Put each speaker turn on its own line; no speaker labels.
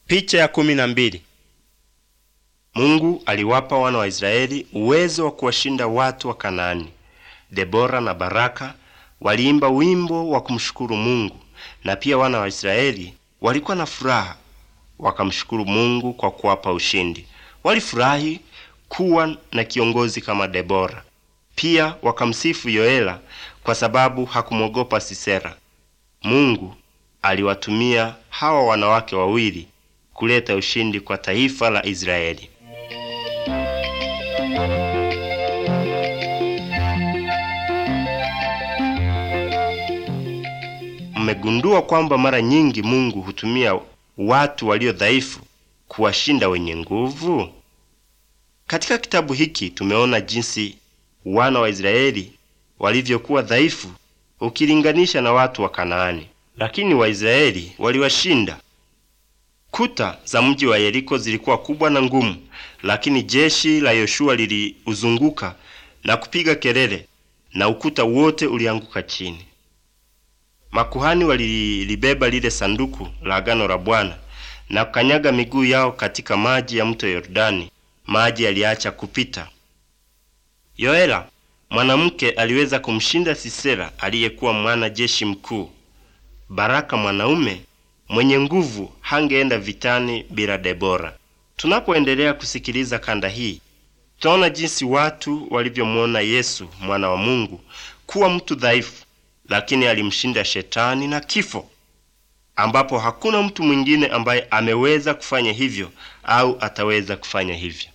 Picha ya kumi na mbili. Mungu aliwapa wana wa Israeli uwezo wa kuwashinda watu wa Kanaani. Debora na Baraka waliimba wimbo wa kumshukuru Mungu, na pia wana wa Israeli walikuwa na furaha, wakamshukuru Mungu kwa kuwapa ushindi. Walifurahi kuwa na kiongozi kama Debora. Pia wakamsifu Yoela kwa sababu hakumwogopa Sisera. Mungu aliwatumia hawa wanawake wawili kuleta ushindi kwa taifa la Israeli. Mmegundua kwamba mara nyingi Mungu hutumia watu walio dhaifu kuwashinda wenye nguvu? Katika kitabu hiki tumeona jinsi wana wa Israeli walivyokuwa dhaifu ukilinganisha na watu wa Kanaani, lakini Waisraeli waliwashinda. Kuta za mji wa Yeriko zilikuwa kubwa na ngumu, lakini jeshi la Yoshua liliuzunguka na kupiga kelele, na ukuta wote ulianguka chini. Makuhani walilibeba lile sanduku la agano la Bwana na kukanyaga miguu yao katika maji ya mto Yordani. Maji yaliacha kupita. Yoela mwanamke aliweza kumshinda Sisera aliyekuwa mwana jeshi mkuu. Baraka mwanaume mwenye nguvu hangeenda vitani bila Debora. Tunapoendelea kusikiliza kanda hii, tutaona jinsi watu walivyomuona Yesu mwana wa Mungu kuwa mtu dhaifu, lakini alimshinda shetani na kifo, ambapo hakuna mtu mwingine ambaye ameweza kufanya hivyo au ataweza kufanya hivyo.